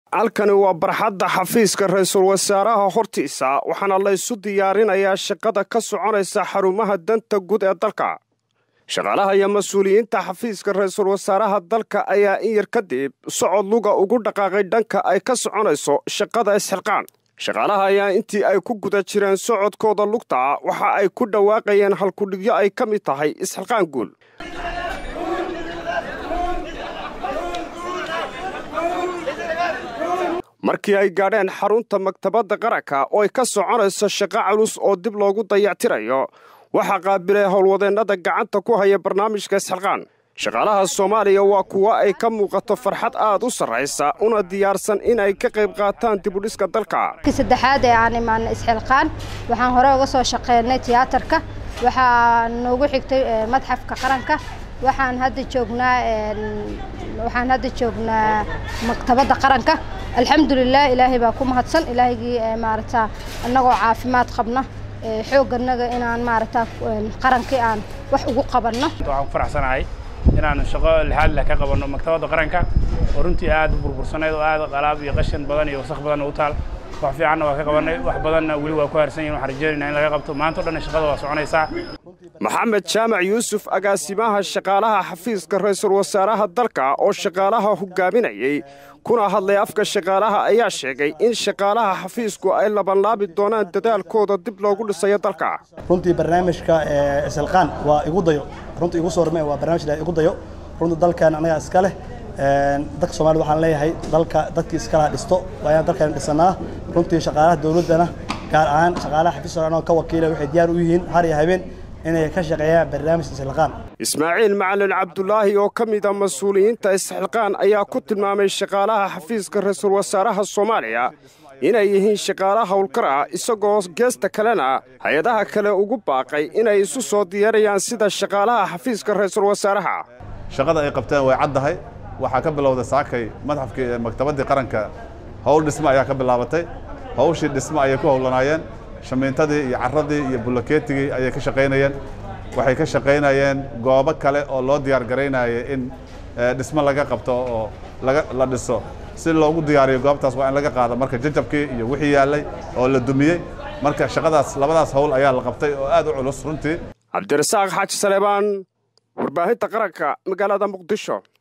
halkani waa barxadda xafiiska ra-iisul wasaaraha hortiisa waxaana laysu diyaarinayaa shaqada ka soconaysa xarumaha danta guud ee dalka shaqaalaha iyo mas-uuliyiinta xafiiska ra-iisul wasaaraha dalka ayaa in yar kadib socod luga ugu dhaqaaqay dhanka ay ka soconayso shaqada isxilqaan shaqaalaha ayaa intii ay ku guda jireen socodkooda lugta waxa ay ku dhawaaqayeen halkudhigyo ay ka mid tahay isxilqaan guul markii ay gaadheen xarunta maktabadda qaranka oo ay ka soconayso shaqo culus oo dib loogu dayactirayo waxaa qaabilay howlwadeennada gacanta ku haya barnaamijka isxilqaan shaqaalaha soomaaliya waa kuwo ay ka muuqato farxad aad u sarraysa una diyaarsan in ay ka qayb qaataan dibudhiska dalka saddexaad ee aan imaanay isxilqaan waxaan hore uga soo shaqeynay tiyaatarka waxaa noogu xigtay madxafka qaranka waxaan hadda joognaa waxaan hadda joognaa maktabadda qaranka alxamdulilah ilaahay baa ku mahadsan ilaahygii maaragta annagoo caafimaad qabna xoogganaga inaan maaragta qarankii aan wax ugu qabanno waxaan ku faraxsanahay inaanu shaqo lixaad leh ka qabanno maktabadda qaranka oo runtii aad u burbursanayd oo aad qalaab iyo qashin badan iyo wasakh badan u taal wax fiicanna waa ka qabannay wax badanna weli waa ku harsan yihin waxaan rajeynayna in laga qabto maanta o dhan shaqada waa soconaysaa maxamed jaamac yuusuf agaasimaha shaqaalaha xafiiska ra-iisul wasaaraha dalka oo shaqaalaha hogaaminayey kuna hadlay afka shaqaalaha ayaa sheegay in shaqaalaha xafiisku ay labanlaabi doonaan dadaalkooda dib loogu dhisayo dalka runtii barnaamijka isilqaan waa igu dayo runtii igu soo hormay waa barnaamij igu dayo runtii dalkan anagaa iska leh dadka soomaalida waxaan leeyahay dalka dadkii iskalaha dhisto waa inaan dalkan dhisanaa runtii shaqaalaha dowladdana gaar ahaan shaqaalaha xafiiska anoo ka wakiila waxay diyaar u yihiin har iyo habeen inay ka shaqeeyaan barnaamij isxilqaan ismaaciil macalin cabdulaahi oo ka mida mas-uuliyiinta isxilqaan ayaa ku tilmaamay shaqaalaha xafiiska ra-iisul wasaaraha soomaaliya inay yihiin shaqaala howlkar ah isagoo geesta kalena hay-adaha kale ugu baaqay inay isu soo diyaarayaan sida shaqaalaha xafiiska ra-iisul wasaaraha shaqada ay qabteen way caddahay waxaa ka bilowday saakay madxafkii maktabaddii qaranka howl dhisme ayaa ka bilaabatay hawshii dhisme ayay ku howlanaayeen shamiintadii iyo carradii iyo bullakeetigii ayay ka shaqaynayeen waxay ka shaqaynayeen goobo kale oo loo diyaar garaynaya in dhisme laga qabto oo la dhiso si loogu diyaariyo goobtaas waa in laga qaado marka jajabkii iyo wixii yaallay oo la dumiyey marka shaqadaas labadaas howl ayaa la qabtay oo aad u culus runtii cabdirasaaq xaaji saleebaan warbaahinta qaranka magaalada muqdisho